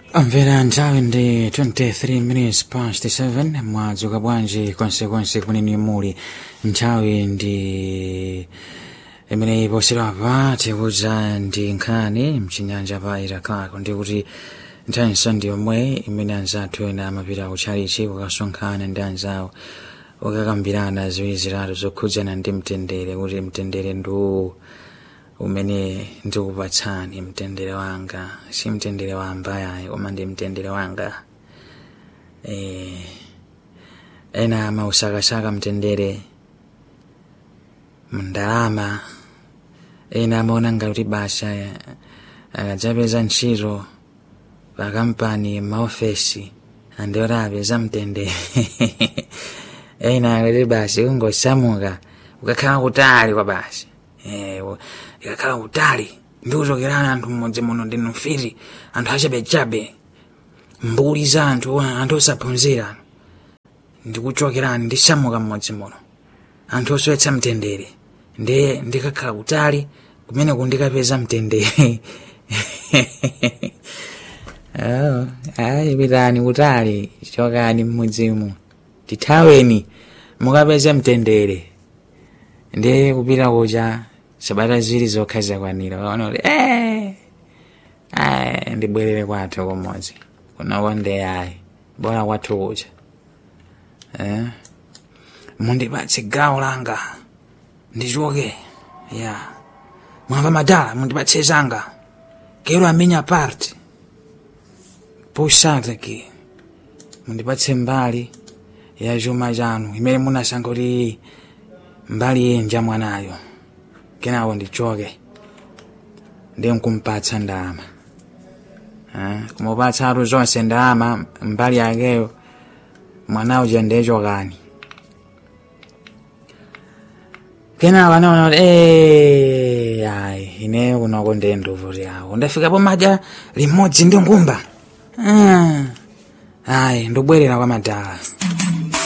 Amvera nthawi ndi 23 minutes past 7 mwadzuka bwanji konsekonse kuneni muli nthawi ndi imene iposerapa tikuza ndi nkhani mchinyanja pa irakako ndi kuti nthawi ndi yomwe imene anzathu ena amapita kutchalichi kukasonkhana ndi anzawo ukakambirana ziwiri zitatu zokhudzana ndi mtendere kuti mtendere ndiwo umene ndikupatsani mtendere wanga si mtendere wa ambayayi koma ndi mtendere wanga eh, ena amausakasaka mtendere mndalama ena amaona ngati basa akadzapeza ntchito pa kampani maofesi andioti apeza mtendere ena akuti basi ungosamuka ukakhala kutali kwa basi eh, ikakhala kutali ndikuchokerana anthu mmodzi muno ndinu mfiti anthu achabechabe mbuli za anthu anthu osaphunzira ndikuchokerani ndisamuka mmodzi muno anthu osowetsa mtendere ndiye ndikakhala kutali kumene kundikapeza mtendere oh, ayi pitani kutali chokani mmudzimu tithaweni mukapeze mtendere ndiye kupita kucha sabata ziwiri zokha zakwanira waona kuti eh, ayi ndibwerere kwathu kumodzi kunoko ndi ayi bora kwathu kucha eh? mundipatse gawo langa ndichoke ya mwamva madala mundipatse zanga kero amenya part pusata ki mundipatse mbali ya chuma chanu imene munasankha kuti mbali yenja mwanayo kenawo ndichoke ndiye nkumpatsa ndalama kumupatsa atu zonse ndalama mbali yakeyo mwanawo ja ndiye chokani kenawo anaona kuti "Eh, ayi ineyo kunoko ndiye nduvuti yawo ndafikapo madya limodzi ndi ngumba Ah, ayi ndibwerera kwa madala